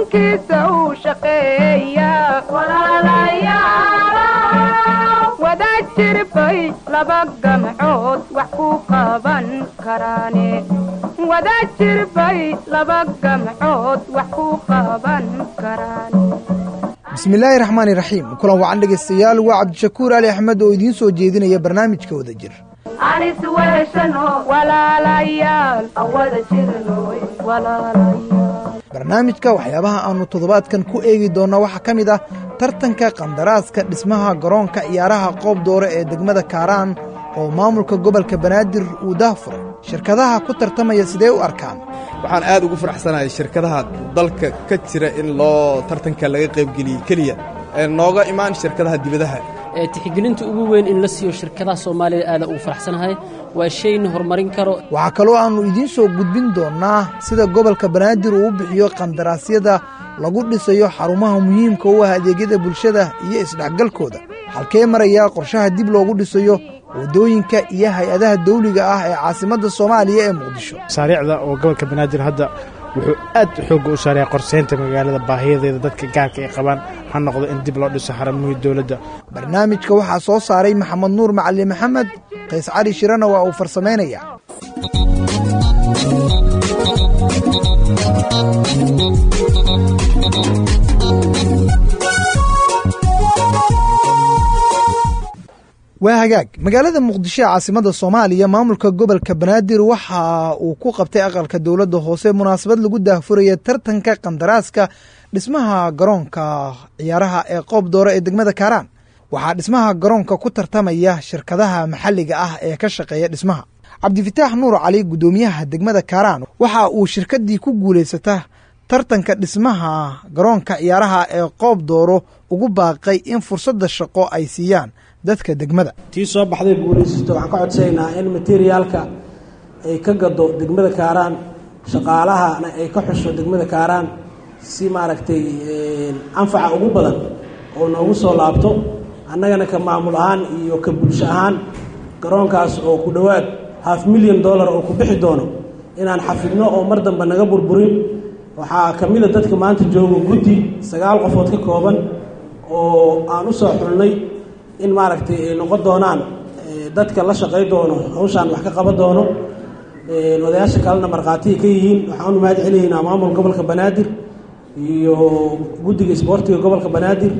qarankiisa uu shaqeeya wada jirbay laba gamcood wax ku qaban karaane wada jirbay laba gamcood wax ku qaban karaane bismillaahi raxmaani raxiim kulan wacan dhegaystayaal waa cabdishakuur ali axmed oo idiin soo jeedinaya barnaamijka wada jir anis weeshano walaalayaal awada jirno walaalayaal barnaamijka waxyaabaha aannu toddobaadkan ku eegi doonna waxaa ka mid ah tartanka qandaraaska dhismaha garoonka ciyaaraha qoob doore ee degmada kaaraan oo maamulka gobolka banaadir uu daahfuray shirkadaha ku tartamaya sidee u arkaan waxaan aad ugu faraxsanahay shirkadaha dalka ka jira in loo tartanka laga qaybgeliyey keliya ee nooga imaan shirkadaha dibadaha tixgelinta ugu weyn in la siiyo shirkadaha soomaalida aada ugu faraxsanahay waa shayna horumarin karo waxaa kaloo aannu idiin soo gudbin doonnaa sida gobolka banaadir uu u bixiyo qandaraasyada lagu dhisayo xarumaha muhiimka u ah adeegyada bulshada iyo isdhexgalkooda halkee marayaa qorshaha dib loogu dhisayo waddooyinka iyo hay-adaha dawliga ah ee caasimadda soomaaliya ee muqdisho masaariicda oo gobolka banaadir hadda wuxuu aad xoogga u saareeya qorseynta magaalada baahiyadeeda dadka gaarka ay qabaan ha noqdo in dib loo dhiso xaramihii dowladda barnaamijka waxaa soo saaray maxamed nuur macali maxamed qays cali shirana waa uu farsamaynayaa waa hagaag magaalada muqdisho ee caasimadda soomaaliya maamulka gobolka banaadir waxa uu ku qabtay aqalka dowladda hoose munaasabad lagu daahfuraya tartanka qandaraaska dhismaha garoonka ciyaaraha ee qoob doore ee degmada kaaraan waxaa dhismaha garoonka ku tartamaya shirkadaha maxalliga ah ee ka shaqeeya dhismaha cabdifataax nuur cali guddoomiyaha degmada kaaraan waxa uu shirkaddii ku guulaysata tartanka dhismaha garoonka ciyaaraha ee qoob dooro ugu baaqay in fursadda shaqo ay siiyaan dadka degmada tii soo baxday guulaysato waxaan ka codsaynaa in materiaalka ay ka gado degmada kaaraan shaqaalahana ay ka xusho degmada kaaraan si maaragtay anfaca ugu badan oo noogu soo laabto annagana ka maamul ahaan iyo ka bulsho ahaan garoonkaas oo ku dhowaad half milyan dollar oo ku bixi doono inaan xafidno oo mar dambe naga burburin waxaa ka mid a dadka maanta joogo guddi sagaal qofood ka kooban oo aan u soo xulnay in maaragtay ay noqon doonaan dadka la shaqay doono hawshaan wax ka qaban doono odayaasha kalena markhaatiya ka yihiin waxaan u mahad celiyaynaa maamul gobolka banaadir iyo guddiga isboortiga gobolka banaadir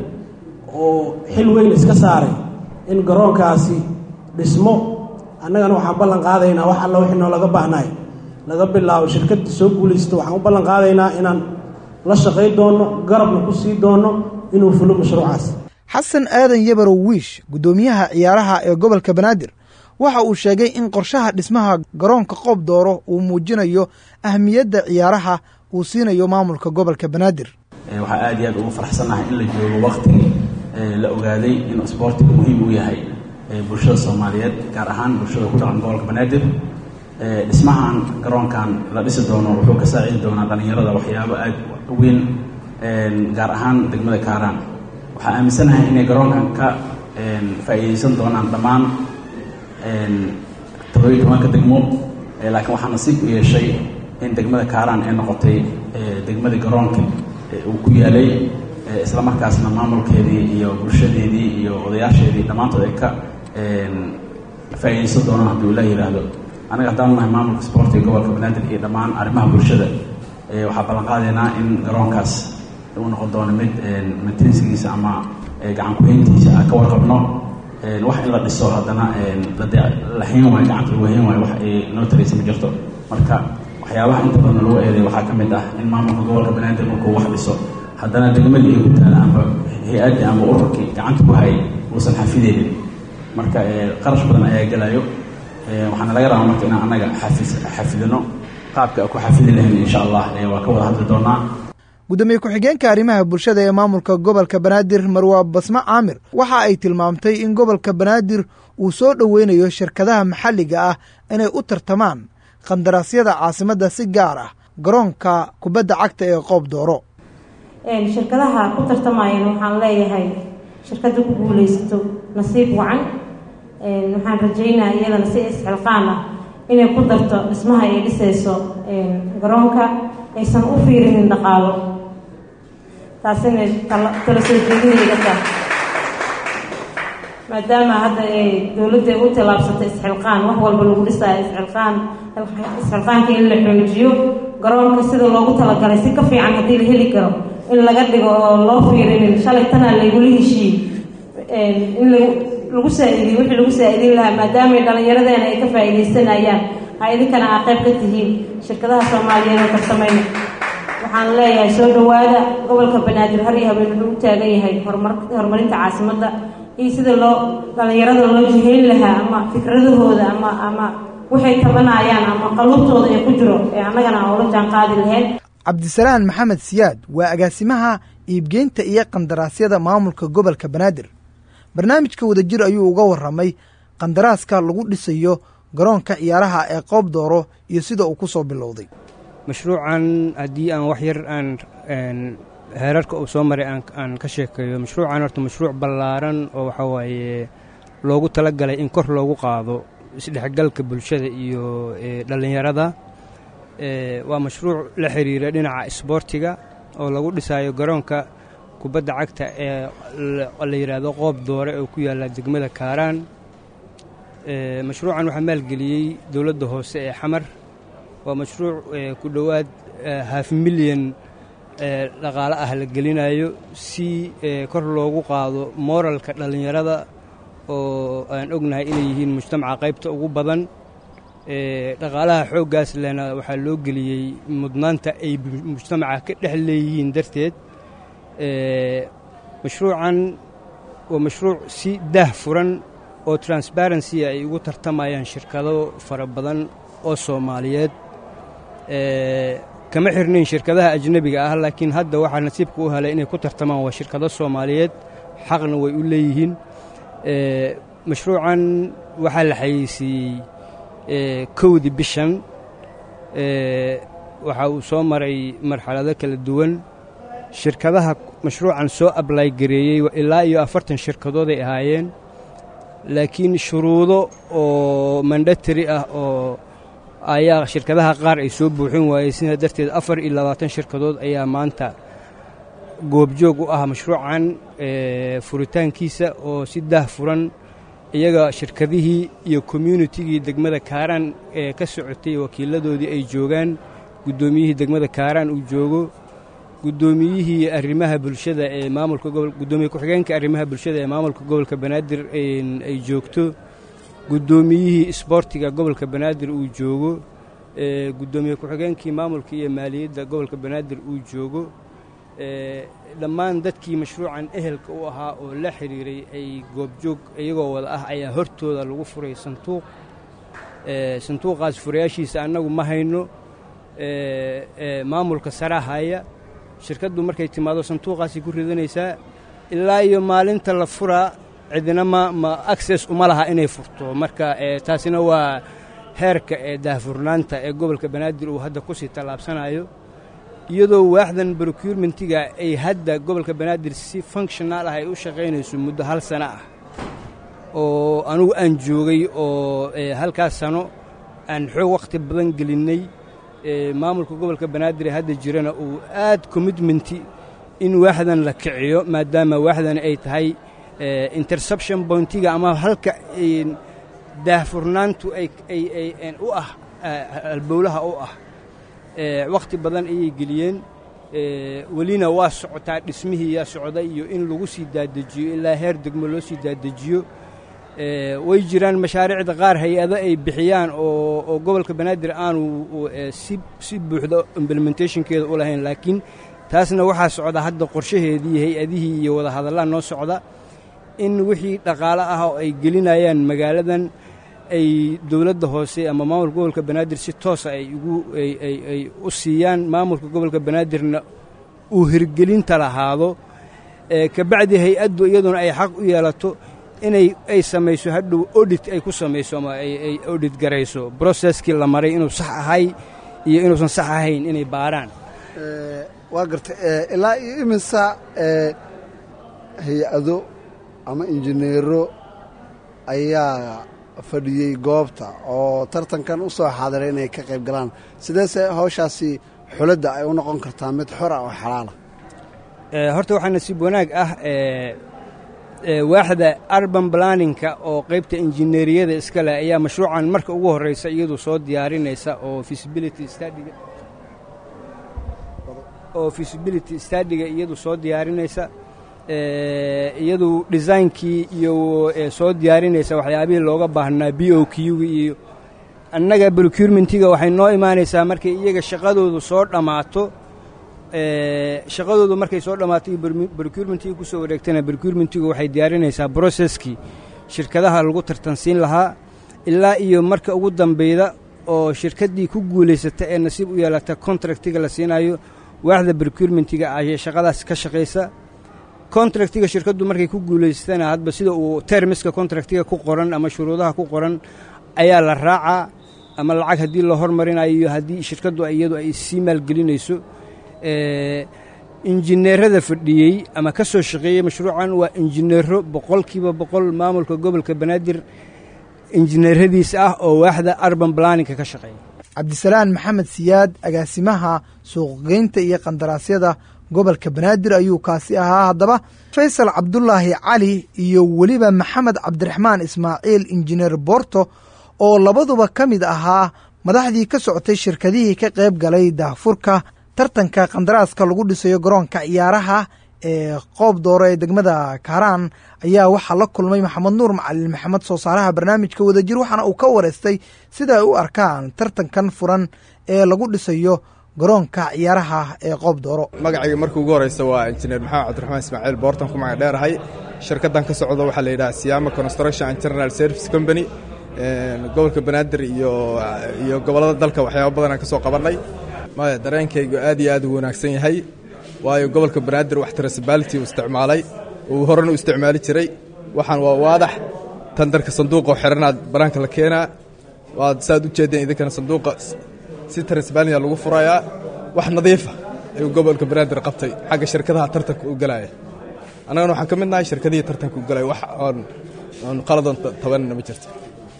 oo xil weyn iska saaray in garoonkaasi dhismo annagana waxaan ballan qaadaynaa wax alla wixii noo laga baahnaay laga bilaabo shirkaddii soo guulaysta waxaan u ballan qaadaynaa inaan la shaqay doono garabna ku sii doono inuu fulo mashruucaas xasan aadan yabarow wiish guddoomiyaha ciyaaraha ee gobolka banaadir waxa uu sheegay in qorshaha dhismaha garoonka qoob dooro uu muujinayo ahmiyadda ciyaaraha uu siinayo maamulka gobolka banaadir waxaa aad iyo aad ugu faraxsannahay in la joogo wakhtigii la ogaaday in isboortiga muhiim u yahay bulshada soomaaliyeed gaar ahaan bulshada ku dhaqan gobolka banaadir dhismahan garoonkan la dhisi doono wuxuu ka saacidi doonaa dhallinyarada waxyaabo aad weyn gaar ahaan degmada kaaraan waxaa aaminsanahay inay garoonkan ka faa'iidaysan doonaan dhammaan toddobiyi tobanka degmo laakiin waxaa nasiib u yeeshay in degmada kaaraan ay noqotay degmadii garoonka uu ku yaalay isla markaasna maamulkeedii iyo bulshadeedii iyo odayaasheedii dhammaantood ay ka faa'iidaysan doonaan haddii ula yidhaahdo anaga haddaan nahay maamulka isboortiga gobolka banaadir iyo dhammaan arrimaha bulshada waxaa ballan qaadaynaa in garoonkaas uu noqon doono mid maintensigiisa ama gacan ku-hayntiisa aan ka warqabno wax in la dhiso haddana la hayn waayo gacanta lagu hayn waayo wax ay noo taraysa ma jirto marka waxyaabaha inta badan lagu eeday waxaa ka mid ah in maamulka gobolka banaadir markuu wax dhiso haddana degmadii ay ku taala amba hay-addii amba ururkii gacanta ku hayay uusan xafideynin marka qarash badan ayaa gelayo waxaana laga rabaa marka inaan annaga xafis xafidino qaabka ku xafidi lahayn insha allah waa ka wada hadli doonaa gudoomiye ku-xigeenka arrimaha bulshada ee maamulka gobolka banaadir marwaa basme caamir waxa ay tilmaamtay in gobolka banaadir uu soo dhoweynayo shirkadaha maxalliga ah inay u tartamaan qandaraasyada caasimadda si gaar ah garoonka kubadda cagta ee qoob dooro shirkadaha ku tartamayana waxaan leeyahay shirkadda ku guulaysato nasiib wacan waxaan rajaynaa iyadana si isxilqaan ah inay ku darto dhismaha ay dhisayso garoonka aysan u fiirinin dhaqaalo taasina tala soo jeedinayga tahay maadaama hadda ay dowladda u tallaabsatay isxilqaan wax walba lagu dhisaayo isxilqaan isxilqaanka in la xoojiyo garoonka sida loogu talagalay si ka fiican haddii la heli karo in laga dhigo oo loo fiirinin shalay tanaa laygula heshiiyey in lagu saa-idiyo wixii lagu saa-idin lahaa maadaamay dhallinyaradeena ay ka faa-iidaysanayaan ha idinkana aa qayb ka tihiin shirkadaha soomaaliyeed oo karsamayna waxaan leeyahay soo dhowaada gobolka banaadir har iyo habeen wuxuu u taagan yahay horumar horumarinta caasimadda iyo sida loo dhallinyarada loo jihayn lahaa ama fikradahooda ama ama waxay tabanayaan ama qalubtooda ee ku jiro ee annagana aan ula jaan qaadi lahayn cabdisalaan maxamed siyaad waa agaasimaha iibgeynta iyo qandaraasyada maamulka gobolka banaadir barnaamijka wadajir ayuu uga warramay qandaraaska lagu dhisayo garoonka ciyaaraha ee qoob dooro iyo sida uu ku soo bilowday mashruucan haddii aan wax yar aan heerarka uu soo maray aan ka sheekeeyo mashruucan horta mashruuc ballaaran oo waxaa waaye loogu tala galay in kor loogu qaado isdhexgalka bulshada iyo dhallinyarada waa mashruuc la xiriira dhinaca isboortiga oo lagu dhisayo garoonka kubadda cagta ee la yidhaahdo qoob doore oo ku yaalla degmada kaaraan mashruucan waxaa maalgeliyey dowladda hoose ee xamar waa mashruuc ku dhowaad haaf milyan dhaqaale ah la gelinayo si kor loogu qaado mooralka dhallinyarada oo aan ognahay inay yihiin mujtamaca qaybta ugu badan dhaqaalaha xooggaas lena waxaa loo geliyey mudnaanta ay mujtamaca ka dhex leeyihiin darteed mashruucan waa mashruuc si daah furan oo transparency ay ugu tartamayaan shirkado fara badan oo soomaaliyeed kama xirnayn shirkadaha ajnebiga ah laakiin hadda waxaa nasiibka u helay inay ku tartamaan waa shirkado soomaaliyeed xaqna way u leeyihiin mashruucan waxaa la xayeysiiyey kowdii bishan waxa uu soo maray marxalado kala duwan shirkadaha mashruucan soo ablay gareeyey ilaa iyo afartan shirkadood ay ahaayeen laakiin shuruudo oo mandatary ah oo ayaa shirkadaha qaar ay soo buuxin waayey sidaa darteed afar iyo labaatan shirkadood ayaa maanta goobjoog u ah mashruucan furitaankiisa oo si daah furan iyaga shirkadihii iyo communitigii degmada kaaraan ee ka socotay wakiiladoodii ay joogaan guddoomiyihii degmada kaaraan uu joogo guddoomiyihii arrimaha bulshada ee maamulka gobol guddoomiye ku-xigeenka arrimaha bulshada ee maamulka gobolka banaadir ay joogto guddoomiyihii isboortiga gobolka banaadir uu joogo guddoomiye ku-xigeenkii maamulka iyo maaliyadda gobolka banaadir uu joogo dhammaan dadkii mashruucan ehelka u ahaa oo la xiriiray ay goobjoog iyagoo wada ah ayaa hortooda lagu furay sanduuq sanduuqaas furayaashiisa annagu ma hayno maamulka saraa haya shirkaddu markay timaado sanduuqaasay ku ridanaysaa ilaa iyo maalinta la furaa cidina ma ma access uma laha inay furto marka taasina waa heerka ee daahfurnaanta ee gobolka banaadir uu hadda ku sii tallaabsanayo iyadoo waaxdan procurementiga ay hadda gobolka banaadir si functional ah ay u shaqaynayso muddo hal sano ah oo anugu aan joogay oo halkaas sano aan xoog wakhti badan gelinnay maamulka gobolka banaadir ee hadda jirana uu aad commitmenti in waaxdan la kiciyo maadaama waaxdan ay tahay interception pointiga ama halka daahfurnaantu ay u ah halbowlaha u ah wakhti badan ayay geliyeen welina waa socotaa dhismihii yaa socda iyo in lagu sii daadejiyo ilaa heer degmo loo sii daadejiyo way jiraan mashaariicda qaar hay-ado ay bixiyaan oo gobolka banaadir aanu si buuxda implementationkeeda u lahayn laakiin taasna waxaa socda hadda qorshaheedii hay-adihii iyo wadahadallaa noo socda in wixii dhaqaale ah oo ay gelinayaan magaaladan ay dowladda hoose ama maamulka gobolka banaadir si toosa ay ugu ay u siiyaan maamulka gobolka banaadirna uu hirgelinta lahaado kabacdi hay-addu iyaduna ay xaq u yeelato inay ay samayso hadhow odit ay ku samayso ama ay odit garayso broseskii la maray inuu sax ahay iyo inuusan sax ahayn inay baaraan waa gartay ilaa iyo imisa hay-ado ama injineero ayaa fadhiyey goobta oo tartankan u soo xaadiray inay ka qayb galaan sideese hawshaasi xuladda ay u noqon kartaa mid xora oo xalaala horta waxaa nasiib wanaag ah waaxda arban planninka oo qaybta injineeriyada iska leh ayaa mashruucan marka ugu horreysa iyadu soo diyaarinaysa oo feasibility studyga oo feasibility studyga iyadu soo diyaarinaysa iyadu designkii iyo soo diyaarinaysa waxyaabihii looga baahnaa b o q-ga iyo annaga procurementiga waxay noo imaanaysaa markay iyaga shaqadoodu soo dhammaato shaqadoodu markay soo dhammaato iyo procurementiga ku soo wareegtana procurementigu waxay diyaarinaysaa brocesskii shirkadaha lagu tartansiin lahaa ilaa iyo marka ugu dambeyda oo shirkaddii ku guulaysata ee nasiib u yeelata contractiga la siinayo waaxda procurementiga ayay shaqadaas ka shaqaysa contractiga shirkaddu markay ku guulaysatana hadba sida uu termiska contractiga ku qoran ama shuruudaha ku qoran ayaa la raacaa ama lacag haddii la hormarinayo iyo haddii shirkaddu iyadu ay sii maalgelinayso injineerada fadhiyey ama ka soo shaqeeyey mashruucan waa injineero boqolkiiba boqol maamulka gobolka banaadir injineeradiis ah oo waaxda arban planninka ka shaqeeya cabdisalaan maxamed siyaad agaasimaha suuqgeynta iyo qandaraasyada gobolka banaadir ayuu kaasi ahaa haddaba faysal cabdulaahi cali iyo weliba maxamed cabdiraxmaan ismaaciil injineer boorto oo labaduba ka mid ahaa madaxdii ka socotay shirkadihii ka qayb galay daahfurka tartanka qandaraaska lagu dhisayo garoonka ciyaaraha ee qoob dooro ee degmada kaaraan ayaa waxaa la kulmay maxamed nuur macalin maxamed soo saaraha barnaamijka wadajir waxaana uu ka wareystay sida ay u arkaan tartankan furan ee lagu dhisayo garoonka ciyaaraha ee qoob dooro magacayga markii ugu horeysa waa injineer maxamed cabdiraxmaan ismaaciil boortan ku magac dheerahay shirkaddan ka socda waxaa la yidhaha siyaama construction and general service company gobolka banaadir iyo iyo gobollada dalka waxyaaba badan aan ka soo qabannay maya dareenkaygu aad iyo aad u wanaagsan yahay waayo gobolka banaadir wax transbality uu isticmaalay uu horena u isticmaali jiray waxaan waa waadax tandarka sanduuqa oo xiranaad banaanka la keenaa waad saaad u jeedeen idinkana sanduuqa si transbalnya lagu furayaa wax nadiifa ayuu gobolka banaadir qabtay xagga shirkadaha tartanka u galaya annagana waxaan ka mid nahay shirkadihii tartanka u galaya wax oon oon qaladoon tabanina ma jirto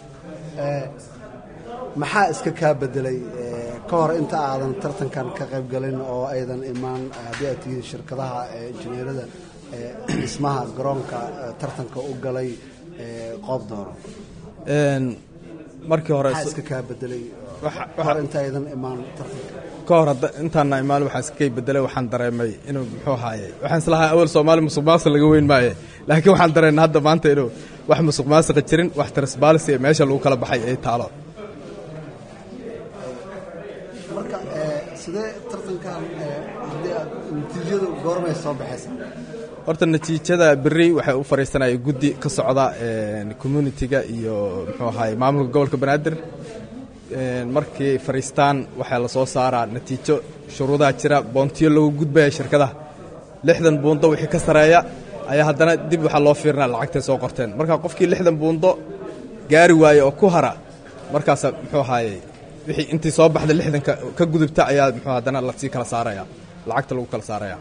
maxaa iska kaa bedelay ka hor inta aadan tartankan ka qayb galin oo aydan imaan haddii aad tihiin shirkadaha injineerada dhismaha garoonka tartanka u galay qoob dooro markii hore maxaa iska kaa bedelay ka hor inta aydan imaan tartanka ka hor intaana imaan waxaa iskakay bedelay waxaan dareemay inuu muxuu ahaaye waxaan islahaa awal soomaali musuq maasuq laga weyn maaye laakiin waxaan dareennay hadda maanta inuu wax musuq maasuqa jirin wax transbalisi ee meesha lagu kala baxay ay taalo marka sidee tartankan haddii aad natiijadu goormay soo baxaysa horta natiijada berri waxay u fadhiisanaya guddi ka socda communitiga iyo muxuu ahaye maamulka gobolka banaadir markii fadhiistaan waxaa la soo saaraa natiijo shuruudaha jira boontiyo lagu gudbaya shirkadaha lixdan buundo wixii ka sareeya ayaa haddana dib waxaa loo fiirinaa lacagtay soo qorteen marka qofkii lixdan buundo gaari waaye oo ku hara markaasa muxuu ahaaye wixii intii soo baxda lixdanka ka gudubta ayaa muxuu haddana lasii kala saaraya lacagta lagu kala saaraya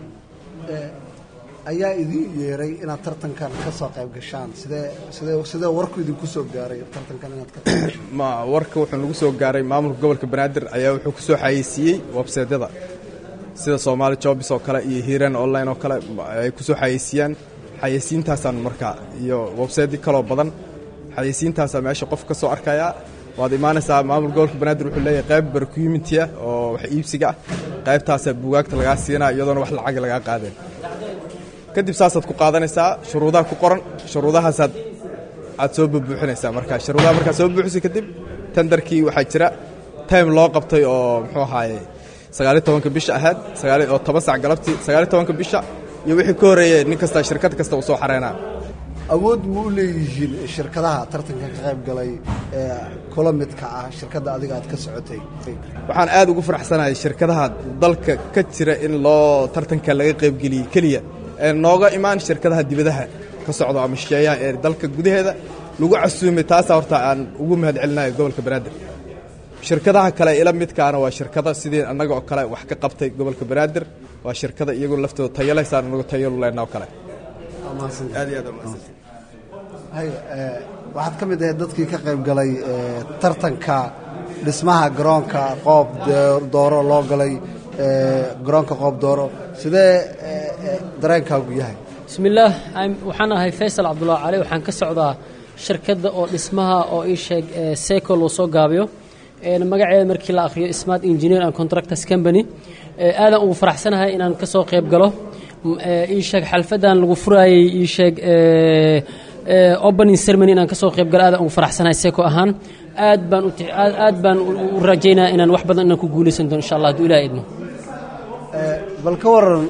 ayaa idiin yeeray inaad tartankan ka soo qayb gashaan sidee sidee sidee warku idinku soo gaaray tartankan inaad ka qayb gashaan ma warka wuxuu nagu soo gaaray maamulka gobolka banaadir ayaa wuxuu ku soo xayeysiiyey websaydyada sida soomaali jobis oo kale iyo hiiran online oo kale ay ku soo xayeysiiyaan xayeysiintaasaan markaa iyo websaytyo kaloo badan xayeysiintaasaa meesha qof ka soo arkaya waad imaanaysaa maamulka gobolka banaadir wuxuu leeyahay qayb barcumitiah oo wax iibsiga ah qaybtaasaa buugaagta lagaa siinaa iyadoona wax lacag lagaa qaadeen kadib saasaad ku qaadanaysaa shuruudaha ku qoran shuruudahaasaad aad soo bubuuxinaysaa markaa shuruudaha markaad soo buuxisay kadib tendarkii waxaa jira time loo qabtay oo muxuu ahaaye sagaaliyo tobanka bisha ahayd sagaali oo toban sac galabtii sagaaliyo tobanka bisha iyo wixii ka horreeyey nin kasta shirkad kasta uu soo xareynaa awood ma u leeyihiin shirkadaha tartanka ka qayb galay ee kula midka ah shirkadda adiga aad ka socotay waxaan aad ugu faraxsanahay shirkadaha dalka ka jira in loo tartanka laga qaybgeliyey keliya ee nooga imaan shirkadaha dibadaha ka socdo ama shisheeyaha ee dalka gudaheeda lagu casuumay taasaa horta aan ugu mahad celinayo gobolka banaadir shirkadaha kale ila midkaana waa shirkada sidii annaga oo kale wax ka qabtay gobolka banaadir waa shirkada iyagoo laftooda tayalaysaan anagu tayalu leenna oo kale aad iyo aad umahadsan hay waxaad ka mid ahayd dadkii ka qayb galay tartanka dhismaha garoonka qoob dooro loo galay garoonka qoob dooro sidee dareenkaagu yahay bismillaah waxaan ahay faysal cabdullaahi cali waxaan ka socdaa shirkadda oo dhismaha oo ii sheeg seco loo soo gaabiyo magaceeda markii la akhriyo smart engineer and contractors company aadan ugu faraxsanahay inaan ka soo qayb galo ii sheeg xalfadan lagu furaayey ii sheeg opening ceremony inaan ka soo qayb galo aadan ugu faraxsanahay seco ahaan aad baan u aad baan u rajaynayaa inaan wax badan inaan ku guulaysan doono insha allah hadduu ilaah idmo bal ka waran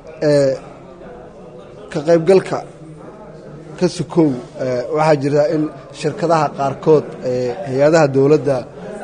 ka qaybgalka ka sukow waxaa jirta in shirkadaha qaarkood hay-adaha dowladda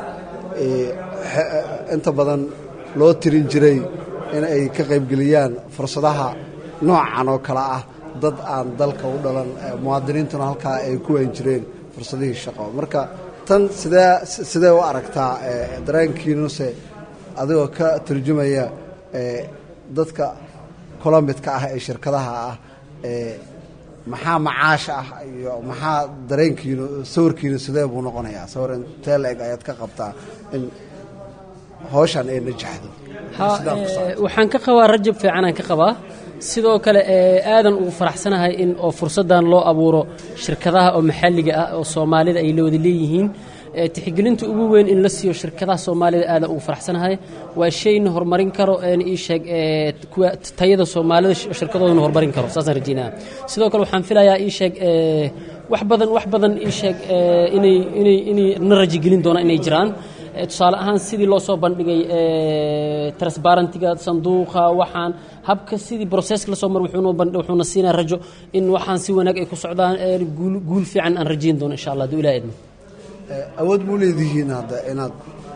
inta badan loo tirin jiray in ay ka qaybgeliyaan fursadaha noocan oo kale ah dad aan dalka u dhalan muwaadiniintuna halkaa ay ku weyn jireen fursadihii shaqo marka tan sidee sidee u aragtaa dareenkiinuse adigoo ka turjumaya dadka kula midka ah ee shirkadaha ah maxaa macaasha ah iyo maxaa dareenkiinu sawirkiinu sidee buu noqonayaa sawir intee la-eg ayaad ka qabtaa in hawshan ay najaxdo waxaan ka qabaa rajab fiicanaan ka qabaa sidoo kale aadan ugu faraxsanahay in oo fursaddan loo abuuro shirkadaha oo maxalliga ah oo soomaalida ay la wada leeyihiin tixgelinta ugu weyn in la siiyo shirkadaha soomaalida aadan ugu faraxsanahay waa shayna horumarin karo ii sheeg kuwa tayada soomaalida shirkadoodana horumarin karo saasaan rajeynaya sidoo kale waxaan filayaa ii sheeg wax badan wax badan ii sheeg inay inay inay na rajigelin doonaan inay jiraan tusaale ahaan sidii loo soo bandhigay transparentiga sanduuqa waxaan habka sidii broseska lasoo mar wuxuuna siinaa rajo in waxaan si wanaag ay ku socdaan guul fiican aan rajayn doono insha allah hadduu ilaah idmo awood muu leedihiin hadda inaad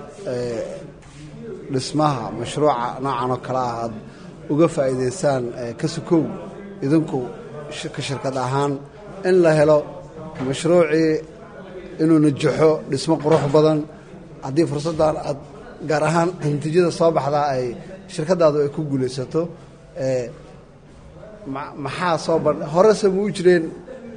dhismaha mashruuca noocan oo kale ah aad uga faa'iidaysaan ka sukow idinku ka shirkad ahaan in la helo mashruucii inuu najaxo dhismo qurux badan haddii fursaddan aad gaar ahaan natiijada soo baxdaa ay shirkaddaadu ay ku guulaysato maxaa soo ban horese muu jireen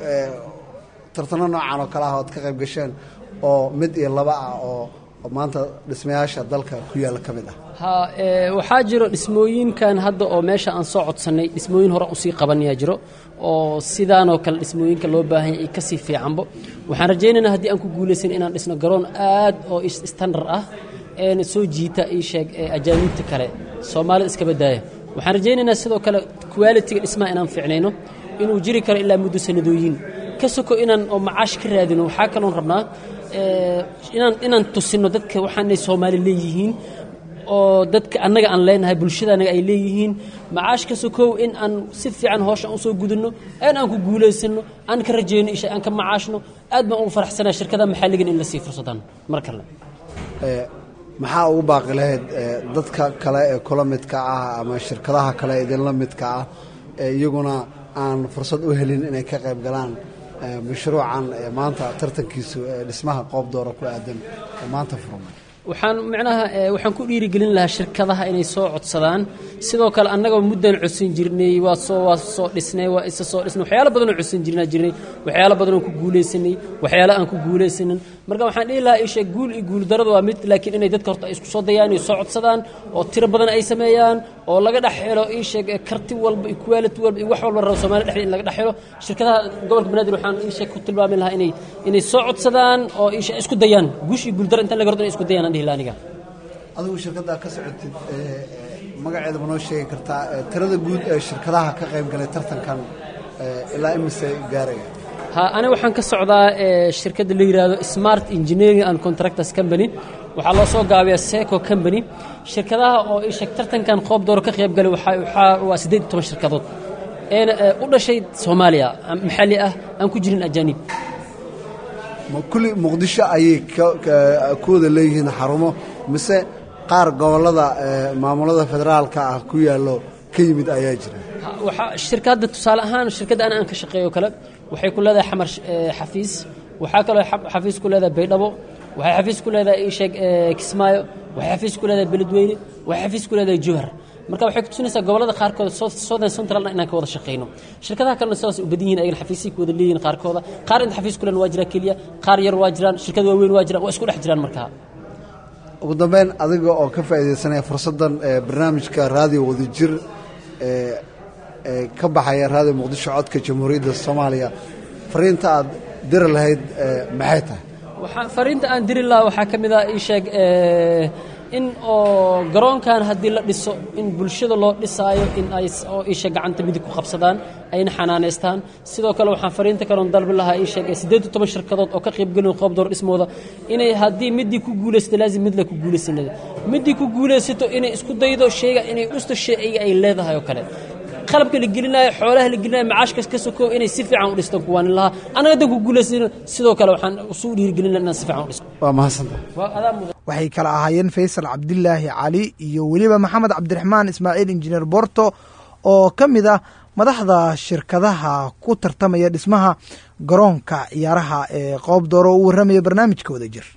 tartano noocan oo kale ah oad ka qayb gasheen oo mid iyo laba ah oo maanta dhismayaasha dalka ku yaalla ka mid ah ha waxaa jiro dhismooyinkan hadda oo meesha aan soo codsannay dhismooyin hore usii qabanayaa jiro oo sidaanoo kale dhismooyinka loo baahan yahay kasii fiicanbo waxaan rajaynaynaa haddii aan ku guulaysan inaan dhisno garoon aad oo standard ah eena soo jiita ii sheeg ajaaniibta kale soomaalida iska badaaya waxaan rajaynaynaa sidoo kale qualitiga dhismaha inaan fiicnayno inuu jiri karo ilaa muddo sanadooyin ka soko inaan oo macaash ka raadino waxaa kaloon rabnaa inaan inaan tusino dadka waxaanay soomaali leeyihiin oo dadka annaga aan leenahay bulshada annaga ay leeyihiin macaash ka sokow in aan si fiican hooshan usoo gudano in aan ku guulaysano aan ka rajayno isha aan ka macaashno aad baan ugu faraxsanaa shirkada maxalligan in la sii fursadaan mar kale maxaa ugu baaqi lahayd dadka kale ee kula midka ah ama shirkadaha kale idinla midka ah ee iyaguna aan fursad u helin inay ka qayb galaan mashruucan maanta tartankiisu dhismaha qoob doora ku aadan maanta furmay waxaan micnaha waxaan ku dhiirigelin lahaa shirkadaha inay soo codsadaan sidoo kale annagaba muddaan codsan jirnay waa soo waa soo dhisnay waa isa soo dhisnay waxyaalo badanoo codsan jirnaa jirnay waxyaalo badanoo ku guulaysanay waxyaalo aan ku guulaysanin marka waxaan dhihi lahaa isha guul iyo guuldaradu waa mid laakiin inay dadka horta ay isku soo dayaan inay soo codsadaan oo tiro badan ay sameeyaan oo laga dhex helo ii sheeg karti walba iyo quality walba iyo wax walba rabo Soomaaliya dhexdeeda in laga dhex helo shirkadaha gobolka banaadir waxaan ii sheeg ku tilmaami lahaa inay inay soo codsadaan oo ii sheeg isku dayaan guush iyo guuldaro inta laga hordo inay isku dayaan aan dhihi lahaa aniga adigu shirkaddaa ka socotid magaceeda ma noo sheegi kartaa tirada guud ee shirkadaha ka qayb galay tartankan ilaa imise gaaraya ha aniga waxaan ka socdaa shirkadda la yidhaahdo smart engineering and contractors company waxaa loo soo gaabiyaa seco company shirkadaha oo ii sheeg tartankan qoob dooro ka qayb galay waxaa waa siddeed iyo toban shirkadood eena u dhashay soomaaliya maxalli ah aan ku jirin ajaanib kulli muqdisho ayay ku wada leeyihiin xarumo mise qaar gobollada maamulada federaalka ah ku yaallo ka yimid ayaa jira waxaa shirkadda tusaale ahaan shirkadda ana aan ka shaqeeyo kale waxay ku leedahay xamar xafiis waxaa kaloo xafiis ku leedahay baydhabo waxay xafiis ku leedahay isheeg kismaayo waxay xafiis ku leedahay beledweyne waxay xafiis ku leedahay jowhar marka waxay ku tusinaysaa gobollada qaarkood southern centralna inaan ka wada shaqeyno shirkadaha kalena sidaas u badan yihiin ayagana xafiisay ku wada leeyihiin qaarkooda qaar inta xafiis ku leen waa jiraa keliya qaar yar waa jiraan shirkad waaweyn waa jiraan waa isku dhex jiraan markaa ugu dambeyn adiga oo ka faa'iidaysanaya fursaddan barnaamijka raadiyo wadajir ee ka baxaya raadiyo muqdisho codka jamhuuriyadda soomaaliya fariinta aad diri lahayd maxay tahay waxaa fariinta aan diri lahaa waxaa ka mid ah ii sheeg in oo garoonkan haddii la dhiso in bulshada loo dhisaayo in ay oo isha gacanta midig ku qabsadaan ayna xanaanaystaan sidoo kale waxaan fariinta kaloon dalbi lahaa ii sheeg siddeed iyo toban shirkadood oo ka qaybgelin qoob door dhismooda inay haddii midii ku guulaysato laazim mid le ku guulaysanada midii ku guulaysato inay isku daydo sheega inay dhusto shayga ay leedahay oo kale qalabka la gelinayo xoolaha la gelinayo macaashka ka sokoo inay si fiican u dhistaan kuwaanin lahaa anaga dan ku guulaysano sidoo kale waxaan usu dhiirigelina inaan si fiican u dhisto waa mahadsanta waa adaa mudan waxay kala ahaayeen faysal cabdilaahi cali iyo weliba maxamed cabdiraxmaan ismaaciil injineer borto oo ka mid ah madaxda shirkadaha ku tartamaya dhismaha garoonka ciyaaraha ee qoob dooro u warramaya barnaamijka wada jir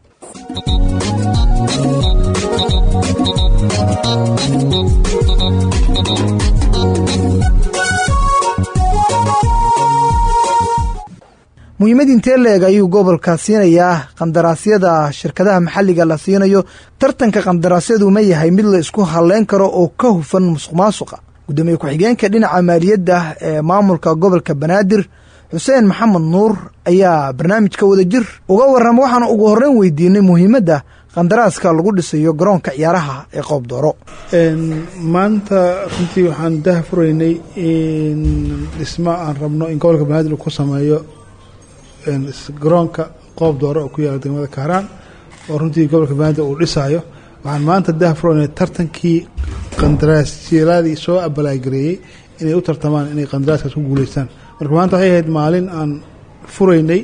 muhiimad intee leeg ayuu gobolka siinayaa qandaraasyada shirkadaha maxalliga la siinayo tartanka qandaraasyadu ma yahay mid la isku halleyn karo oo ka hufan musuq maasuqa guddoomiye ku-xigeenka dhinaca maaliyadda ee maamulka gobolka banaadir xuseen maxamed nuur ayaa barnaamijka wadajir uga warrama waxaana ugu horreyn weydiinay muhiimadda qandaraaska lagu dhisayo garoonka ciyaaraha ee qoob dooro maanta runtii waxaan daha furaynay in dhismo aan rabno in gobolka banaadir uu ku sameeyo garoonka qoob dooro oo ku yaala degmada kaaraan oo runtii gobolka banaadir uu dhisaayo waxaan maanta daha furaynay tartankii qandaraasyaaladii soo abalaagareeyey inay u tartamaan inay qandaraaskaas ku guuleystaan marka maanta waxay ahayd maalin aan furaynay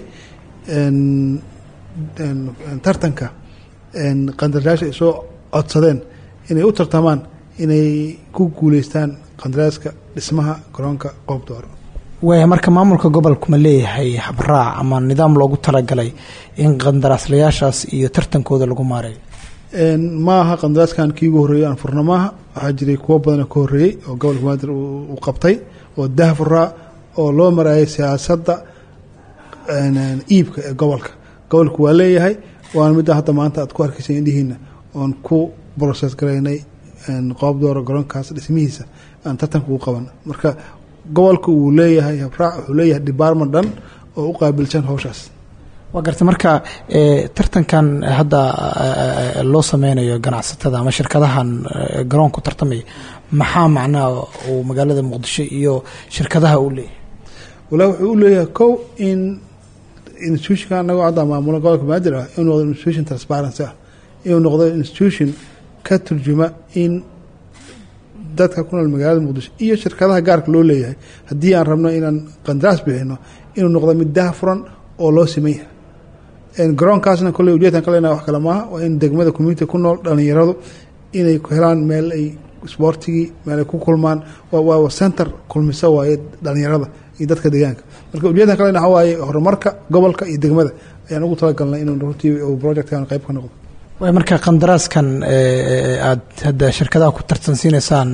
tartanka qandaraash ay soo codsadeen inay u tartamaan inay ku guuleystaan qandaraaska dhismaha garoonka qoob dooro waaya marka maamulka gobolku ma leeyahay habraac ama nidaam loogu talagalay in qandaraaslayaashaas iyo tartankooda lagu maareeyo ma aha qandaraaskan kii ugu horreeyey aan furno maaha waxaa jiray kuwo badanoo ka horreeyey oo gobolka banaadir uu qabtay oo dahfuraa oo loo maraayay siyaasadda iibka ee gobolka gobolku waa leeyahay waana midda hadda maanta aad ku arkaysa indhihiina oon ku broses garaynay qoob dooro garoonkaas dhismihiisa aan tartanka ugu qaban marka gobolka uu leeyahay habraac wuxuu leeyahay department dhan oo u qaabilsan howshaas waa garta marka tartankan hadda loo sameynayo ganacsatada ama shirkadahan garoonku tartamaya maxaa macnaha uu magaalada muqdisho iyo shirkadaha uu leeyahay walaa wuxuu u leeyahay kow in institutionka anagoo hadda maamula gobolka banaadir ah inuu noqdo institution transparency ah inuu noqdo institution ka turjuma in dadka ku nool magaalada muqdisho iyo shirkadaha gaarka loo leeyahay haddii aan rabno inaan qandaraas bixino inuu noqdo mid daha furan oo loo siman yahay garoonkaasna kolley ujeedkan ka leenahay wax kale maaha waa in degmada community ku nool dhalinyaradu inay helaan meel ay sboortigii meel ay ku kulmaan waa center kulmisa waaye dhalinyarada iyo dadka deegaanka marka ujeedkan ka leenahay waxa waaye horumarka gobolka iyo degmada ayaan ugu talagalnay inuu runtii projectkan qayb ka noqdo waay marka qandaraaskan aad hadda shirkadaha ku tartansiinaysaan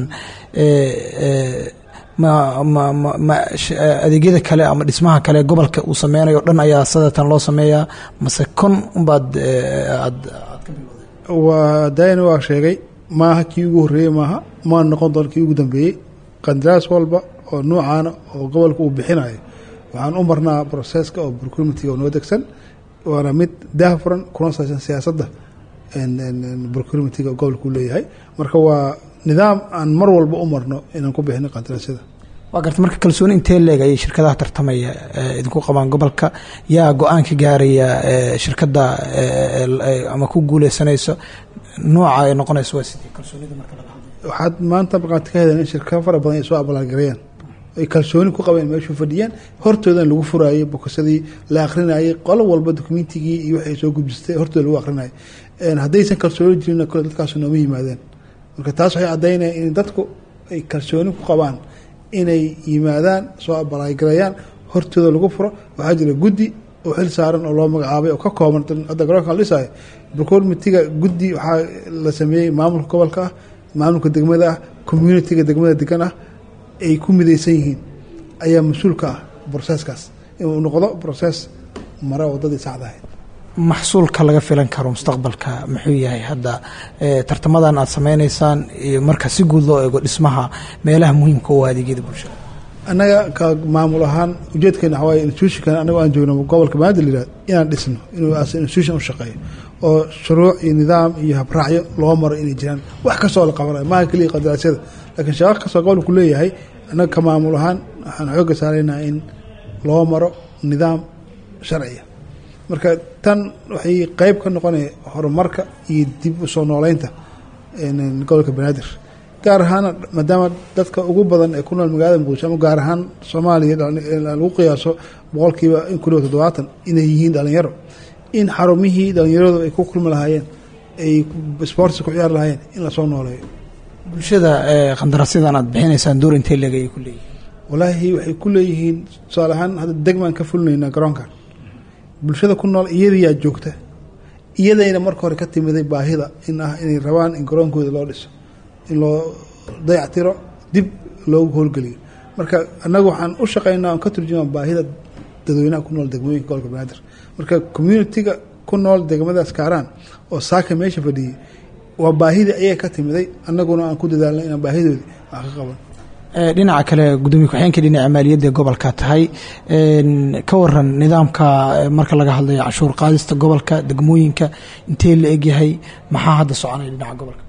ma ma ma ma adeegyada kale ama dhismaha kale gobolka uu sameynayo o dhan ayaa sadatan loo sameeyaa mase kon unbaad aad waa dayna waa sheegay maaha kii ugu horreeyey maaha maa noqon doon kii ugu dambeeyey qandaraas walba oo nuucaana oo gobolka uu bixinayo waxaan u marnaa broseska oo procurementiga oo noo degsan waana mid daahfuran kuna saabsan siyaasadda procurementiga oo gobolka uu leeyahay marka waa nidaam aan mar walba u marno inaan ku bixino qandaraasyada waa garta marka kalsooni intee leeg ayay shirkadaha tartamaya idinku qabaan gobolka yaa go-aan ka gaaraya shirkadda ama ku guuleysanayso nooca ay noqonayso waa sidii kalsoonida marka laga hadlayo waxaad maanta markaad ka hedeen in shirkado fara badan ay soo abaalgareeyaan ay kalsooni ku qabeen meeshuu fadhiyaan hortoodan lagu furaayay bokosadii la akrinayay qolo walba dokumentigii iyo waxay soo gudbistay hortooda lagu akrinayay haddaysan kalsooni jirin kole dadkaasu nooma yimaadeen marka taas waxay caddaynaya in dadku ay kalsooni ku qabaan inay yimaadaan soo abaalgareeyaan hortooda lagu furo waxaa jira guddi oo xil saaran oo loo magacaabay oo ka kooban hadda garoonka la dhisaayo procurementiga guddi waxaa la sameeyey maamulka gobolka ah maamulka degmada ah communitiga degmada degan ah ay ku midaysan yihiin ayaa mas-uul ka ah broseskaas inuu noqdo broses mara waddadii saxda ahayd maxsuulka laga filan karo mustaqbalka muxuu yahay hadda tartamadan aad sameynaysaan iyo marka si guud loo eego dhismaha meelaha muhiimka u adeegyada bulshada annaga ka maamul ahaan ujeedkeena waxaa waaye institutionkan annago aan joogno gobolka banaadir layihahdo inaan dhisno inuu as institution u shaqeeyo oo shuruuc iyo nidaam iyo habraacyo loo maro inay jiraan wax kastoo la qabanayo maaha keliya qadaraasyada laakiin shaqo kastoo gobolku leeyahay annaga ka maamul ahaan waxaan xoogga saaraynaa in loo maro nidaam sharciya marka tan waxay qeyb ka noqonaya horumarka iyo dib u soo nooleynta gobolka banaadir gaar ahaan maadaama dadka ugu badan ee ku nool magaalada muqdisho ama gaar ahaan soomaaliya lagu qiyaaso boqolkiiba in ku dhow toddobaatan inay yihiin dhalinyaro in xarumihii dhalinyaradu ay ku kulmi lahaayeen ay sportsi ku ciyaari lahaayeen in lasoo nooleeyo bulshada qandarasyadan aad bixinaysaan door intee leeg ayay ku leeyihin walaahi waxay ku leeyihiin tusaale ahaan hadda degmaan ka fulinaynaa garoonkan bulshada ku nool iyadayaa joogta iyadayna marka hore ka timiday baahida in ah inay rabaan in garoonkooda loo dhiso in loo dayactiro dib loogu howlgeliyo marka annaga waxaan u shaqeynaa on ka turjumaa baahida dadweynaha ku nool degmooyinka gobolka banaadir marka communitiga ku nool degmadaas kaaraan oo saaka meesha fadhiyey waa baahidii ayaga ka timiday annaguna aan ku dadaalnay inaan baahidoodii wax ka qaban dhinaca kale gudoomiye ku-xigeenka dhinaca maaliyadda ee gobolka tahay ka waran nidaamka marka laga hadlayo canshuur qaadista gobolka degmooyinka intee la egyahay maxaa hadda soconaya dhinaca gobolka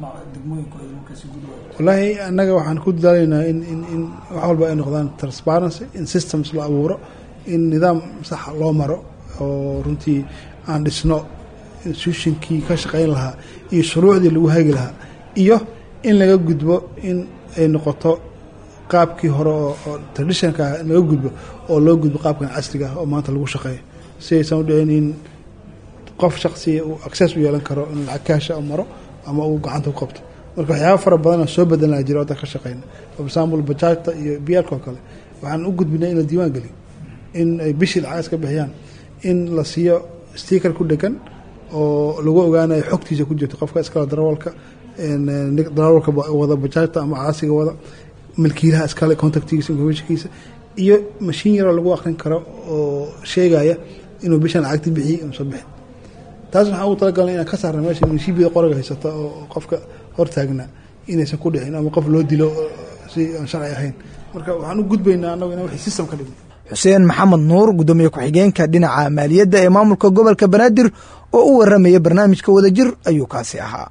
wallaahi annaga waxaan ku dadaalaynaa in in in wax walba ay noqdaan transparency in systems la abuuro in nidaam saxa loo maro oo runtii aan dhisno institutionkii ka shaqeyn lahaa iyo shuruucdii lagu hagi lahaa iyo in laga gudbo in ay noqoto qaabkii hore oo traditionka ah in laga gudbo oo loo gudbo qaabkan casriga ah oo maanta lagu shaqeeyo si aysan u dhicin in qof shaksiya uu access u yeelan karo in lacag kaasha maro ama uu gacanta ku qabto marka waxyaaba fara badan oo soo bedelnaa jira waddan ka shaqeyna for example bajaajta iyo biyaalka oo kale waxaan u gudbinay in la diiwaan geliyo in ay bishii lacag iska bixiyaan in la siiyo sticker ku dhegan oo lagu ogaanayo xogtiisa ku jirto qofka iskale darawalka darawalka wada bajaajta ama caasiga wada milkiilaha iskale contactigiisa informationkiisa iyo mashiin yaroo lagu akrin karo oo sheegaya inuu bishan lacagti bixiyey inuusan bixin taas waxaan ugu talagalnay inaan ka saarna meesha munshiibida qoriga haysata oo qofka hortaagna inaysan ku dhicin ama qof loo dilo si aan sharci ahayn marka waxaan u gudbaynaa annagu inaan wixii system ka dhigno xuseen maxamed nuur gudoomiye ku-xigeenka dhinaca maaliyadda ee maamulka gobolka banaadir oo u waramaya barnaamijka wadajir ayuu kaasi ahaa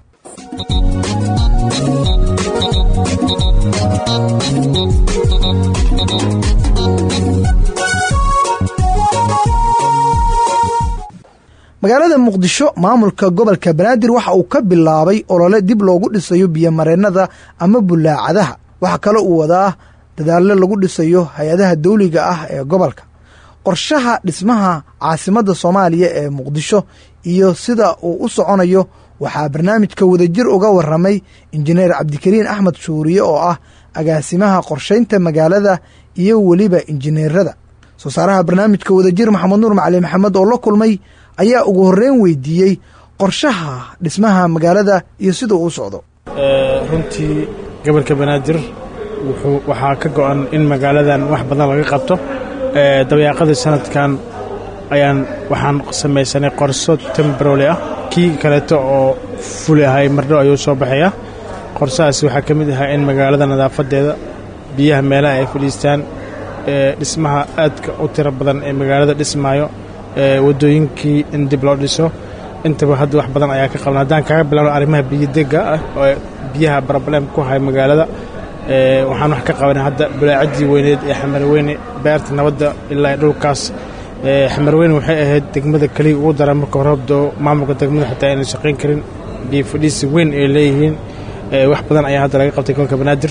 magaalada muqdisho maamulka gobolka banaadir waxa uu ka bilaabay olole dib loogu dhisayo biyomareennada ama bulaacadaha waxaa kale uu wadaa dadaallo lagu dhisayo hay-adaha dawliga ah ee gobolka qorshaha dhismaha caasimadda soomaaliya ee muqdisho iyo sida uu u soconayo waxaa barnaamijka wadajir uga waramay injineer cabdikariin axmed shuuriye oo ah agaasimaha qorshaynta magaalada iyo weliba injineerada soo saaraha barnaamijka wadajir maxamed nuur macali maxamed oo la kulmay ayaa ugu horreyn weydiiyey qorshaha dhismaha magaalada iyo siduu u socdo runtii gobolka banaadir wuxuu waxaa ka go-an in magaaladan wax badan laga qabto dabayaaqadii sanadkan ayaan waxaan samaysanay qorso tembrole ah kii kaleeto oo fuli ahay mardhow ayuu soo baxaya qorsahaas waxaa ka mid ahaa in magaalada nadaafadeeda biyaha meelaha ay fadhiistaan dhismaha aadka u tiro badan ee magaalada dhismaayo wadooyinkii in dib loo dhiso intaba hadda wax badan ayaa ka qaban haddaan kaga bilowno arrimaha biyodega ah oo biyaha broblem ku hay magaalada waxaan wax ka qabanay hadda bulaacaddii weyneed ee xamarweyne beerta nabadda ilaa dhulkaas xamarweyne waxay ahayd degmada keliya ugu daran marka horobdo maamulka degmada xitaa aynan shaqayn karin biyo fadhiisi weyn ay leeyihiin wax badan ayaa hadda laga qabtay gobolka banaadir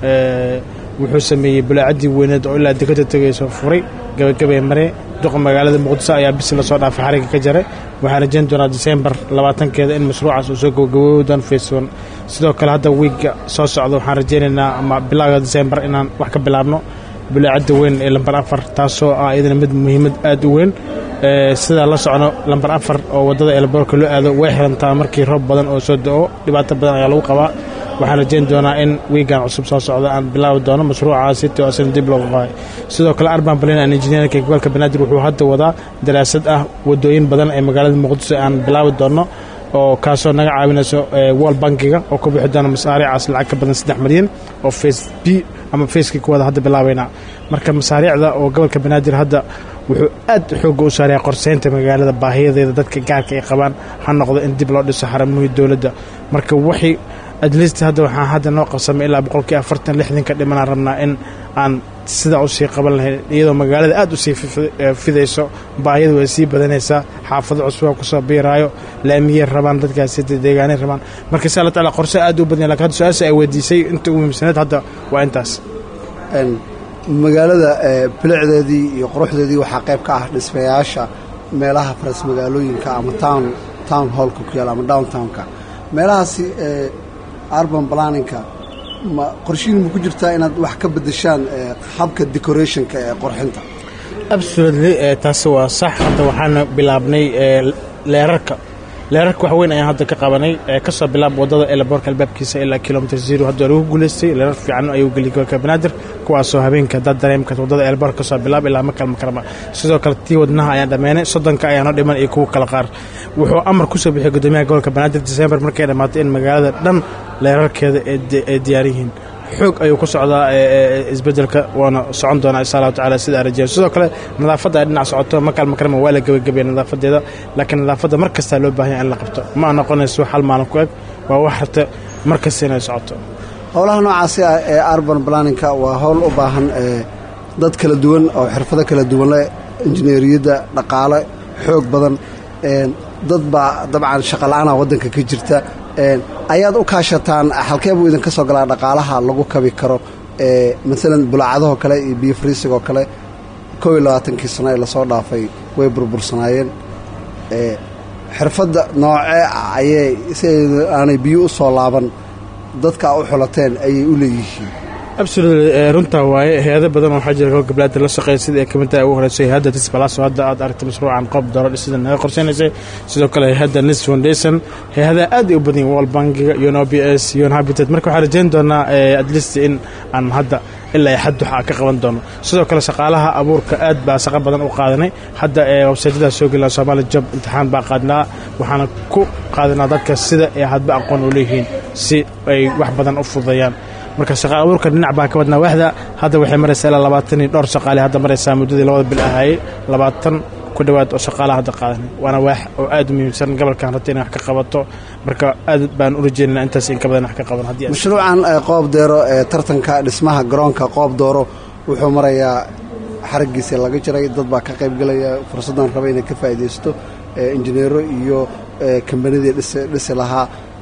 wuxuu sameeyey bulaacaddii weyneed oo ilaa dekada tegayso furay gabagabay mare duqa magaalada muqdiso ayaa bisi lasoo dhaafay xariga ka jaray waxaan rajayn doonaa disembar labaatankeeda in mashruucaas uu soo gabagaboobi doono feesoon sidoo kale hadda wiigga soo socda waxaan rajaynaynaa ama bilowga disembar inaan wax ka bilaabno bulaacadda weyn ee lambar afar taasoo ah iyadana mid muhiimad aad u weyn sidaa la socno lambar afar oo waddada eelboorka loo aado way xirantaa markii roob badan oo soo da-o dhibaato badan ayaa lagu qabaa waxaan rajayn doonaa in wiigan cusub soo socda aan bilaabi doono mashruucaasi to asna dib looga qaayo sidoo kale arban plan an injineerka gobolka banaadir wuxuu hadda wadaa daraasad ah wadooyin badan ee magaalada muqdiso aan bilaabi doono oo kaasoo naga caawinayso wol bankiga oo ku bixi doona masaariicaas lacag ka badan saddex milyan oo face b ama feeskii kuwaada hadda bilaabaynaa marka masaariicda oo gobolka banaadir hadda wuxuu aad xoogga u saaraya qorseynta magaalada baahiyadeeda dadka gaarka ay qabaan ha noqdo in dib loo dhiso xaramuhii dowladda marka waxay adlist hadda waxaan hadda noo qabsamay ilaa boqolkii afartan lixdanka dhimanaan rabnaa in aan sidaa usii qaban lahayn iyadoo magaalada aad usii fidayso baahiyada way sii badanaysaa xaafado cusubaa kusoo biiraayo laamiyey rabaan dadkaasi deegaanay rabaan marka insha alla taala qorse aad u badanya lakin hadda su-aasha ay weydiisay inta ugu muhiimsaneed hadda waa intaas magaalada bilicdeedii iyo quruxdeedii waxaa qayb ka ah dhismayaasha meelaha faras magaalooyinka ama town town hallka ku yaala ama downtownka meelahaasi urban planninka ma qorshihiin ma ku jirtaa inaad wax ka beddeshaan habka decorationka ee qorxinta absolutely taasi waa sax hadda waxaana bilaabnay leerarka leerarka wax weyn ayaan hadda ka qabanay ka soo bilaab waddada elaboorka albaabkiisa ilaa kilomitr zero hadda lagu guulaystay leerar fiican ayuu geliyay gobolka banaadir kuwaasoo habeenka dad dareemka waddada elaboorka ka soo bilaab ilaa makal makarama sidoo kale tii wadnaha ayaan dhammaynay soddonka ayaanoo dhiman iyo kuwa kala qaar wuxuu amar ku soo bixiyay guddoomiyaha gobolka banaadir december markay dhammaatay in magaalada dhan leerarkeeda ay diyaar yihiin xoog ayuu ku socdaa isbedelka waana socon doonaa insha allahu tacala sida aan rajeeyo sidoo kale nadaafadda ay dhinac socoto makal makarama waa la gebagabaya nadaafadeeda laakiin nadaafadda mar kastaa loo baahanya in la qabto ma noqonayso hal maalin ku eg waa wax rabta mar kasta inay socoto howlaha noocaasi ah ee urban planninka waa howl u baahan dad kala duwan oo xirfado kala duwan leh injineeriyadda dhaqaale xoog badan dad baa dabcan shaqola'aana waddanka ka jirta ayaad u kaashataan halkee buu idinka soo galaa dhaqaalaha lagu kabi karo maalan bulaacadahoo kale iyo biyo friisigoo kale kow iyo labaatankii sano ee lasoo dhaafay way burbursanaayeen xirfadda noocee ah ayay si aanay biyo u soo laaban dadka u xulateen ayay u leeyihiin absolutely runtaa waaye hay-ado badan oo waxaa jira gobolka banaadir la shaqeeya sida ay ka mid tahay ugu horeyso hay-adda tisbalaso hadda aad aragtay mashruucan qoob dooro dhisida naga qorseynaysay sidoo kale hay-adda nis foundation hay-adaha aad ay u badan yihin world bankiga un o b s un habitat marka waxaan rajeyn doonaa atleast in aan hadda ilaa xad waxa ka qaban doono sidoo kale shaqaalaha abuurka aad baa shaqo badan u qaadanay hadda websaytyadaas soo gelina somaali job imtixaan baa qaadnaa waxaana ku qaadanaa dadka sida ay hadba aqoon u leeyihiin si ay wax badan u fududeeyaan marka shaqa abuurka dhinac baa ka wadnaa waxda hadda waxay maraysaa ilaa labaatan iyo dhowr shaqaale hadda maraysaa muddadii labada bil ahaayey labaatan ku dhowaad oo shaqaalaha hadda qaadanay waana waax oo aad u muhiimsan gobolkan rabta inay wax ka qabato marka aad baan u rajeynana intaas in ka badan wax ka qaban haddii mashruucan qoob deero ee tartanka dhismaha garoonka qoob dooro wuxuu marayaa xaraggiisa laga jiray dad baa ka qaybgelaya fursaddan raba inay ka faa'iidaysto injineero iyo kambanidii dhisi lahaa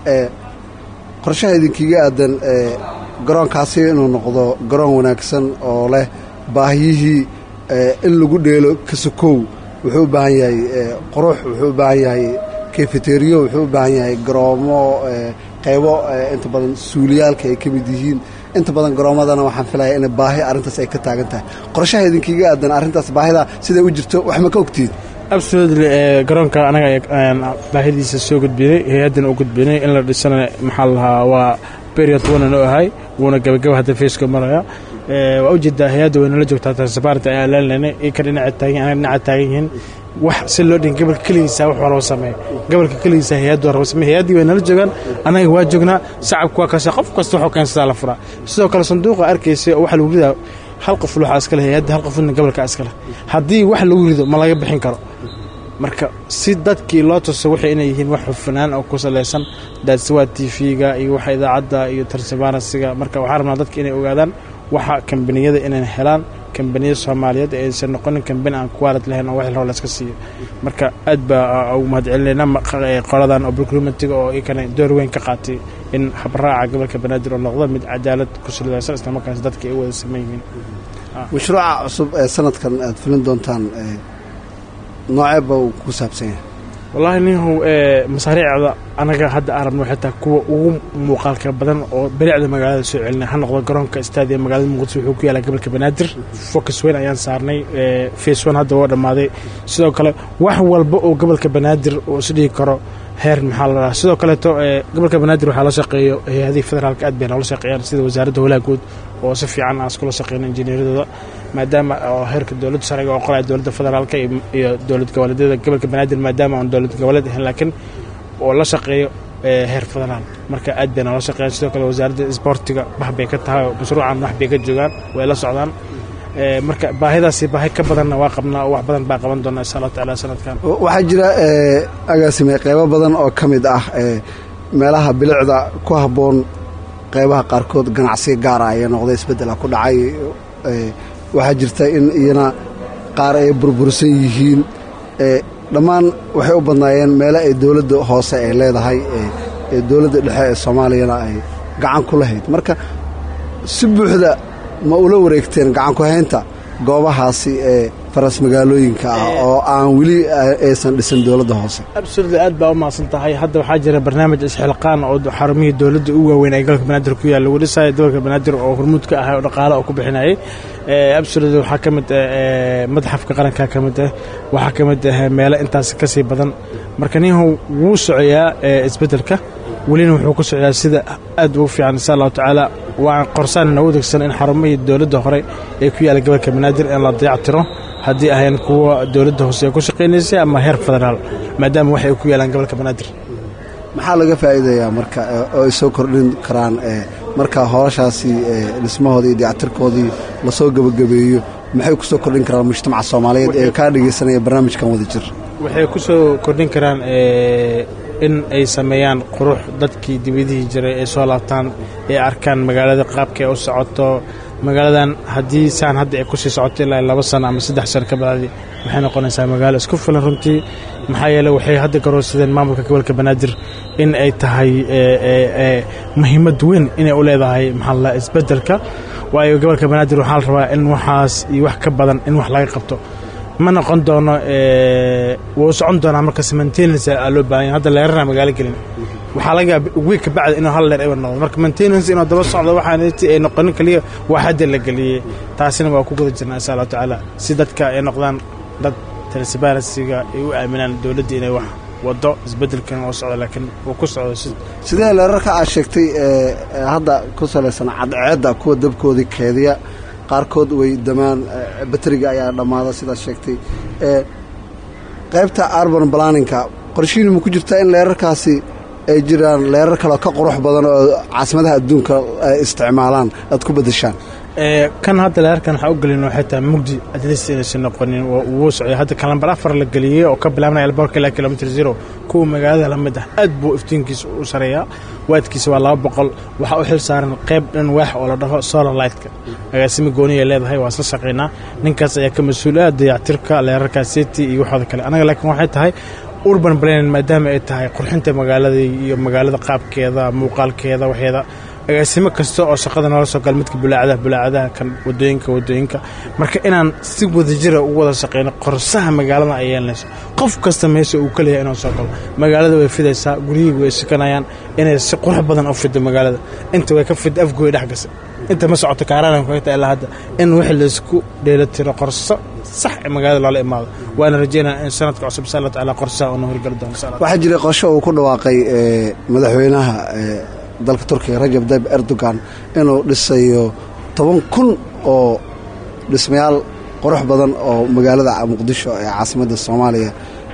qorshaha idinkiiga aadan garoonkaasi inuu noqdo garoon wanaagsan oo leh baahiyihii in lagu dheelo kasokow wuxuu u baahan yahay qurux wuxuu u baahan yahay kefeteriyo wuxuu u baahan yahay garoomo qaybo inta badan suuliyaalka ay ka mid yihiin inta badan garoomadana waxaan filaya in baahi arrintaas ay ka taagan tahay qorshaha idinkiiga aadan arrintaas baahida siday u jirto wax ma ka ogtihiin absolutely garoonka anaga baahidiisa soo gudbinay hay-addana u gudbinay in la dhisana maxaa lahaa waa period wuuna noo ahay wuuna gabagaba hadda feeska maraya waa ujeedaa hay-adda way nala joogtaa transparent ayaa leenleynay ika dhinaca taagan anaga dhinaca taagan yihiin wax si loo dhihin gobolka keligiisa wax walba sameeya gobolka keligiisa hay-addu warba sameeya hay-addii way nala joogaan anaga waa joognaa shacabku waa kaasha qof kasta waxuu keensadaa la furaa sidoo kale sanduuqa arkaysay oo waxa lagu ridaa hal qof waxaa iska leh hay-adda hal qofna gobolka iska leh haddii wax lagu rido ma laga bixin karo marka si dadkii loo tuso waxay inay yihiin wax xufanaan oo ku salaysan daadsawaad t v-ga iyo waxa idaacadda iyo tarsibaanasiga marka waxaa rabnaa dadka inay ogaadaan waxa kambaniyada inay helaan kambaniyada soomaaliyeed ee aysan noqonin kambani aan kuwaalid lahayn oo wax rabo layska siiyo marka aad baa ugu mahadcelinaynaa qoladan oo procurementiga oo ikana door weyn ka qaatay in habraaca gobolka banaadir oo noqdo mid cadaalad ku salidaysan islamarkaas dadka ay u wada saman yihiin mashruuca cusub ee sanadkan aad filin doontaan nooceeba uu ku saabsan yahay wallaahi ninhu masaariicda anaga hadda aan rabno xitaa kuwa ugu muuqaalka badan oo belicda magaalada soo celinay ha noqdo garoonka staadiya magaalada muqdisho wuxuu ku yaala gobolka banaadir focus weyn ayaan saarnay face one hadda waa dhammaaday sidoo kale wax walba oo gobolka banaadir uu isdhihi karo heer maxaa la dhahaa sidoo kaleeto gobolka banaadir waxaa la shaqeeyo hay-adihii federaalka aad bay noola shaqeeyaan sida wasaaradda howlaha guud oo si fiican aan iskula shaqeyno injineeradooda maadaama oo heerka dowladda sharciga oo qoraya dowladda federaalka iyo dowlad goboleedyada gobolka banaadir maadaama aan dowlad goboleed ahayn laakiin oo la shaqeeyo heer federaal marka aad bay noola shaqeeyaan sidoo kale wasaaradda isboortiga bax bay ka tahay mashruucan wax bay ka joogaan way la socdaan marka baahidaasi baahi ka badanna waa qabnaa oo wax badan baa qaban doonaa insha allahu tacaala sanadkan waxaa jira agaasime qeybo badan oo ka mid ah meelaha bilicda ku habboon qeybaha qaarkood ganacsiga gaara ayaa noqday isbeddela ku dhacay waxaa jirta in iyana qaar ay burbursan yihiin dhammaan waxay u badnaayeen meelo ay dowladda hoose ay leedahay ee dowladda dhexe ee soomaaliyana ay gacan ku lahayd marka si buuxda ma ula wareegteen gacanku haynta goobahaasi ee faras magaalooyinka ah oo aan weli aysan dhisin dowladda hoose absolutely aad baa u mahadsan tahay hadda waxaa jira barnaamij isxilqaan oo xarumihii dowladda u waaweyn ee gobolka banaadir ku yaal lagu dhisaayo gobolka banaadir oo hormuud ka ahay oo dhaqaale oo ku bixinayay absolutely waxaa ka mid ah madaxafka qaranka ka mid ah waxaa ka mid ah meelo intaas ka sii badan marka ninhu wuu socoyaa isbeddelka welina wuxuu ku socdaa sida aad ugu fiican insha allahu tacaala waan qorsaanna u degsan in xarumihii dowladda hore ee ku yaala gobolka banaadir in la dayactiro haddii ahayn kuwa dowladda hoose ee ku shaqaynaysay ama heer federaal maadaama waxay ku yaalaan gobolka banaadir maxaa laga faa'iidayaa marka oo ay soo kordhin karaan marka howlashaasi dhismahoodii iyo dayactirkoodii lasoo gebagabeeyo maxay ku soo kordhin karaan mujtamaca soomaaliyeed ee kaa dhegaysanaya barnaamijkan wada jir waxay ku soo kordhin karaan in ay sameeyaan qurux dadkii dibadihii jiray ay soo laabtaan ay arkaan magaalada qaabka ay u socoto magaaladan haddii saan hadda ay kusii socoto ilaa laba sano ama saddex sano ka bacdi waxay noqonaysaa magaalo isku filan runtii maxaa yeele waxay hadda garoorsadeen maamulka gobolka banaadir in ay tahay muhiimad weyn inay u leedahay maxaa la isbeddelka waayo gobolka banaadir waxaa la rabaa in waxaas iyo wax ka badan in wax laga qabto ma noqon doono wuu socon doonaa markas maintenance aa loo baahanya hadda leerana magaalo gelin waxaa laga wiig ka bacda inuu hal leer eber noqdo marka maintenance inuu daba socdo waxaan ay noqonin kaliya waa hadda la geliyey taasina waa ku guda jirnaa insha allahu tacaala si dadka ay noqdaan dad transparencyga ay u aaminaan dowladda inay wax wado isbeddelkan oo socdo laakiin uu ku socdo sidee leerarka aad sheegtay hadda ku salaysan cadceedda kuwa dabkoodii keediya qaarkood way damaan bateriga ayaa dhammaada sidaad sheegtay qaybta arban balaninka qorshihiin ma ku jirtaa in leerarkaasi ay jiraan leerar kaleo ka qurux badan oo caasimadaha adduunka ay isticmaalaan aad ku beddeshaan kan hadda leerarkan waxaa u gelin waxay tahay mugdi adlis inaysan noqonin wuu socday hadda kalambar afar la geliyey oo ka bilaabnaya alboorka ilaa kilomitr zero kuwa magaalada la mid ah aad buu iftiinkiisa u sareeyaa waadkiisa waa laba boqol waxaa u xil saaran qayb dhan waax oo la dhaho solar lightka agaasimi gooniya leedahay waa isla shaqaynaa ninkaas ayaa ka mas-uul ah dayactirka leerarka city iyo waxooda kale anaga laakiin waxay tahay urban planin maadaama ay tahay qurxinta magaalada iyo magaalada qaabkeeda muuqaalkeeda waxeeda agaasimo kasta oo shaqada noola soo gala midka bulaacadaha bulaacadaha kan wadooyinka wadooyinka marka inaan si wadajira ugu wada shaqeyno qorsaha magaalada ay yeelanayso qof kasta meesha uu kaleeyahay inuu soo galo magaalada way fidaysaa guryihii way sikanayaan inay si qurux badan u fido magaalada inta way ka fida afgooy dhex gasa inta ma socoto kaaraan kagta ilaa hadda in wixii laysku dheelitiro qorso sax ee magaalada loola imaado waana rajeynaa in sanadka cusub insha allah tacaala qorsaha uuna horgeli doono waxaa jiray qorsho uu ku dhawaaqay madaxweynaha dalka turkiga rajab tayyib erdogan inuu dhisayo toban kun oo dhismayaal qurux badan oo magaalada muqdisho ee caasimadda soomaaliya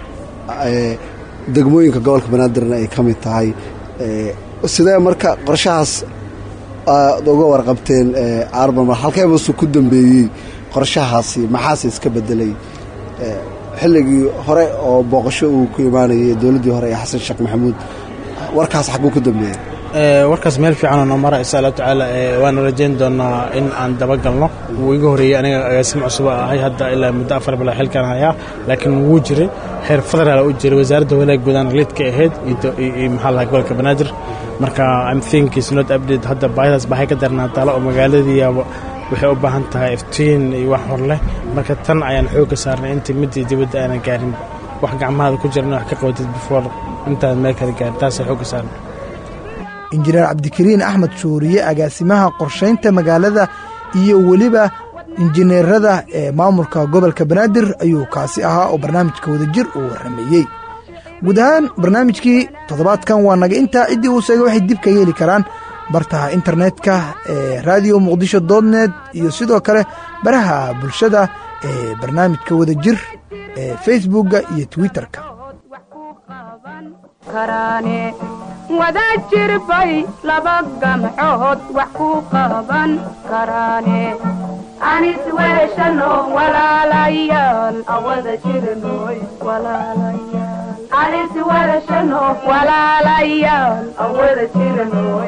degmooyinka gobolka banaadirna ay ka mid tahay sidee marka qorshahaas aad uga warqabteen arban halkeebasu ku dambeeyey qorshahaasi maxaase iska bedelay xilligii hore oo booqasho uu ku imaanayay dowladdii hore ee xasan sheekh maxamuud warkaas xaguu ku dambeeyey warkaas meel fiicanoo noo mara insha allahu tacaala waana rajayn doonaa in aan dabagalno wuu iga horeeyey aniga agaasimo cusub ahay hadda ilaa muddo afar bilaa xilkaan hayaa laakiin wuu jiray heer federaal u jiray wasaaradda walaag guudaan liidka ahayd iyo maxaa lahaa gobolka banaadir marka im think is not update hadda baahidaas baxay ka darnaa taalo oo magaaladiiyaaba waxay u baahan tahay iftiin iyo wax hor leh marka tan ayaan xoogga saarnay intii midii dibadda aanan gaarin wax gacmahaada ku jirna wax ka qabatid before intaan meel kale gaarin taasay xoogga saarnay injineer cabdikariin axmed shuuriye agaasimaha qorshaynta magaalada iyo weliba injineerada ee maamulka gobolka banaadir ayuu kaasi ahaa oo barnaamijka wadajir uu warrameeyey guud ahaan barnaamijkii toddobaadkan waa naga intaa ciddii uu sheegay waxay dib ka yeeli karaan bartaha internetka ee radio muqdisho dotnet iyo sidoo kale baraha bulshada ee barnaamijka wadajir ee facebookga iyo twitterka qaban karaane wada jirbay laba gamcood wax ku qaban karaane anis weeshano walaalayaal awada jirnoy walaalayaal anis weeshano walaalayaal awada jirnoy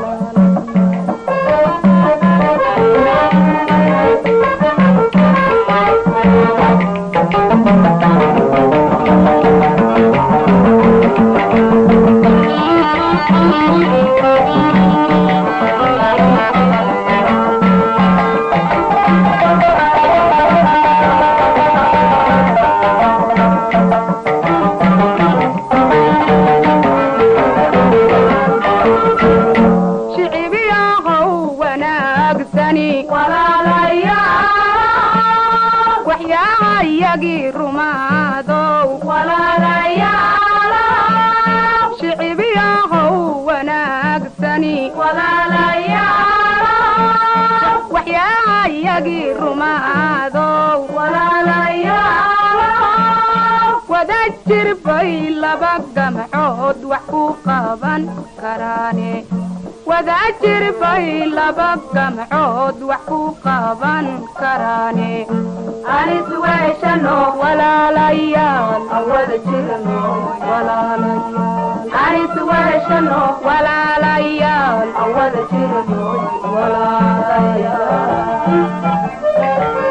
shicibiyahow wanaagsani walaalayaal waxyaayagii rumaadow walaalayaal shicibiyahow wanaagsani walaalayaal waxyaayagii rumaadow walaalayaal wada jirbay laba gamcood wax ku qaban karaane wada jirbay laba gamcood wax ku qaban karaane anis weeshano walaalayaal awada jirno walaalayaal anis weeshano walaalayaal awada jirno walaalayaal